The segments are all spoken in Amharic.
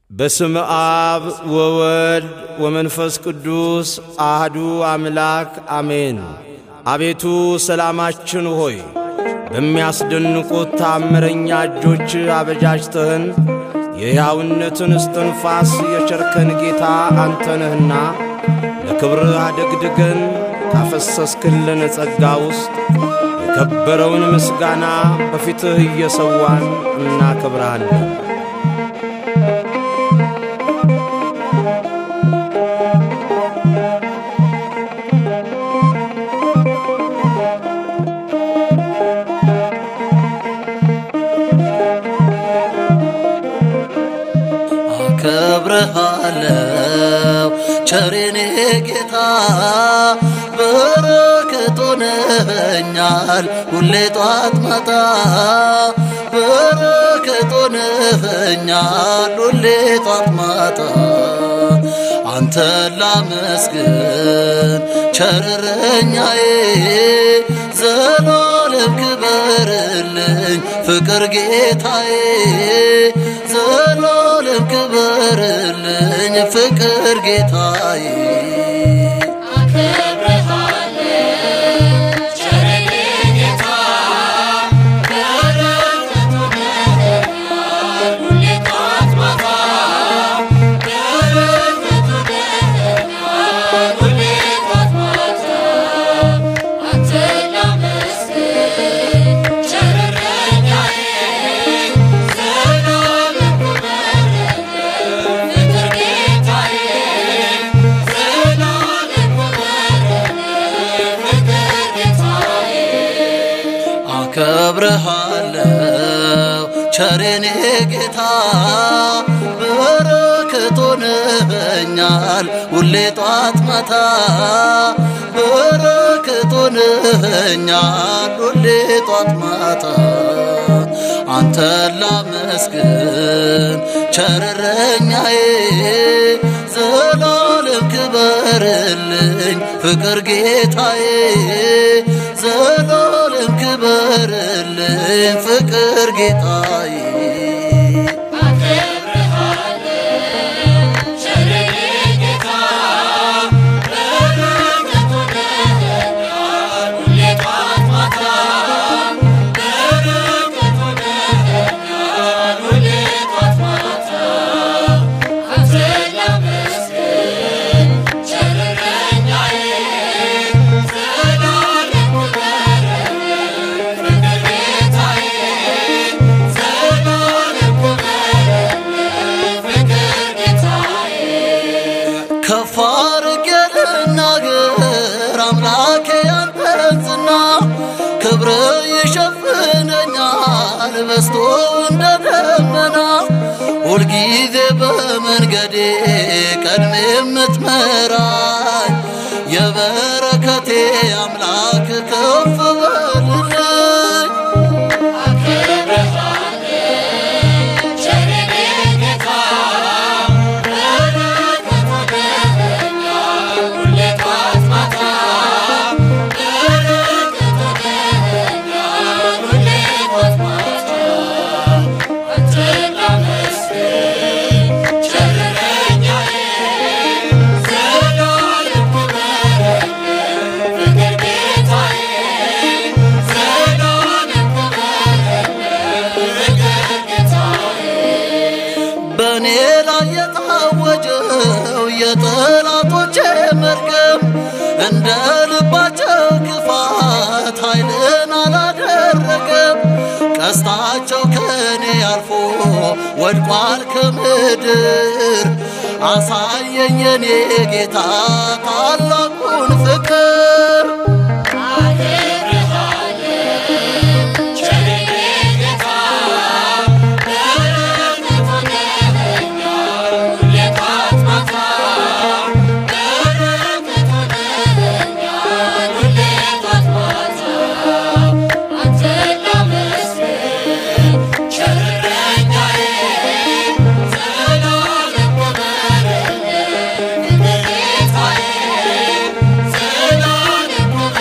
በስም አብ ወወልድ ወመንፈስ ቅዱስ አህዱ አምላክ አሜን። አቤቱ ሰላማችን ሆይ በሚያስደንቁት ታምረኛ እጆች አበጃጅተህን የሕያውነትን እስትንፋስ የቸርከን ጌታ አንተ ነህና ለክብርህ አደግድገን ካፈሰስክልን ጸጋ ውስጥ የከበረውን ምስጋና በፊትህ እየሰዋን እናከብርሃለን። አከብረሃለው ቸሬኔ ጌታ በረከት ሆነኸኛል ሁሌ ጧት ማታ በረከት ሆነኸኛል ሁሌ ጧት ማታ አንተ ላመስግን ቸርረኛዬ ዘላለም ክበርልኝ ፍቅር ጌታዬ ዘላለም ክበርልኝ ፍቅር ጌታዬ አከብረሃለው ቸሬኔ ጌታ በረከት ሆነኸኛል ሁሌ ጧት ማታ በረከት ሆነኸኛል ሁሌ ጧት ማታ አንተ ላመስግን ቸርረኛዬ ዘላለም ክበርልኝ ፍቅር ጌታዬ ዘላለም ክበርልኝ ፍቅር ጌታዬ ከፍ አድርጌ ልናገር አምላኬ ያንተን ዝና ክብር ይሸፍነኛል በስቶ እንደ ደመና ሁልጊዜ በመንገዴ ቀድሜ የምትመራኝ የበረከቴ አምላክ ከፍ በልልኝ በእኔ ላይ የታወጀው የጠላቶቼ መርገም እንደ ልባቸው ክፋት ኃይልን አላደረገም። ቀስታቸው ከእኔ አልፎ ወድቋል ከምድር። አሳየኝ የኔ ጌታ ታላቁን ፍቅር Zela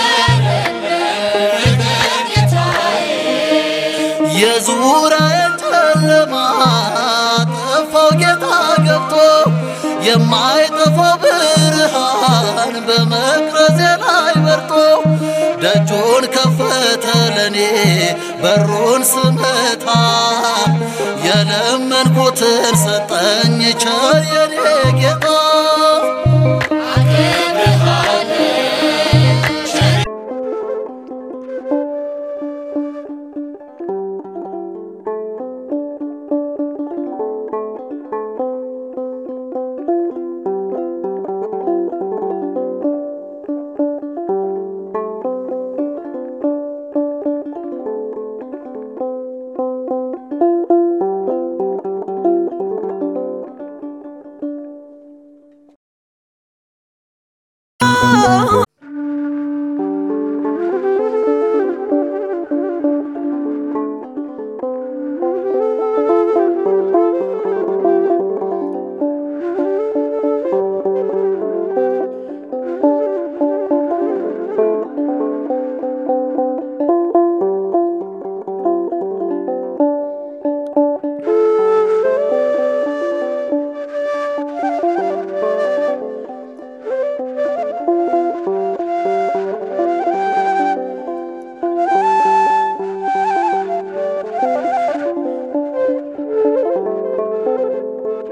ገብቶ የማይጠፋው ብርሃን በመቅረዜ ላይ በርቶ ደጁን ከፈተ ለኔ በሩን ስመታ የለመንኩትን ሰጠኝ ቸር የኔ ጌታ